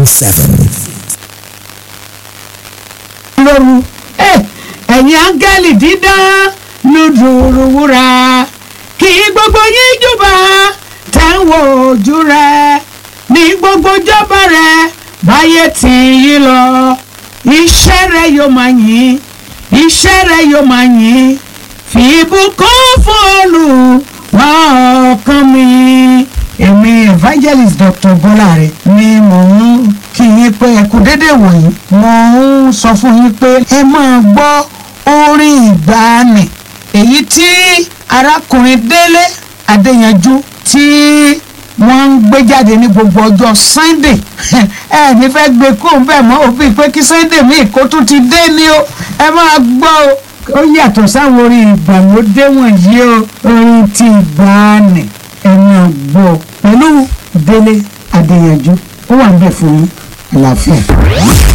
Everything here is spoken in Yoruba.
seven. lóru ẹ̀yin áńgẹ́lì dídán lùdùrù wúrà kí gbogbo yín júbà tẹ̀ ń wo ojú rẹ̀ ní gbogbo jọba rẹ̀ báyé tì yí lọ iṣẹ́ rẹ̀ yóò máa yìn iṣẹ́ rẹ̀ yóò máa yìn fi ìbùkún fún Olúwa ọkàn mi. èmi evangelist dr bọ́láre ni mò ń kí yín pé ẹ kú dédé wòyí mo ń sọ fún yín pé ẹ máa gbọ́ orin ìgbàanì èyí tí arákùnrin délé adéyanjú tí wọ́n ń gbé jáde ní gbogbo ọjọ́ sunday ẹ ní fẹ́ gbé kó bẹ́ẹ̀ mọ́ òfin pé kí sunday míì kó tún ti dé ní o ẹ máa gbọ́ o ó yàtọ̀ sáwọn orin ìgbàlódé wọ̀nyí o orin ti ìgbàanì ẹ máa gbọ́ pẹ̀lú délé adéyanjú ó wà ń bẹ̀ fún yín àlàáfíà.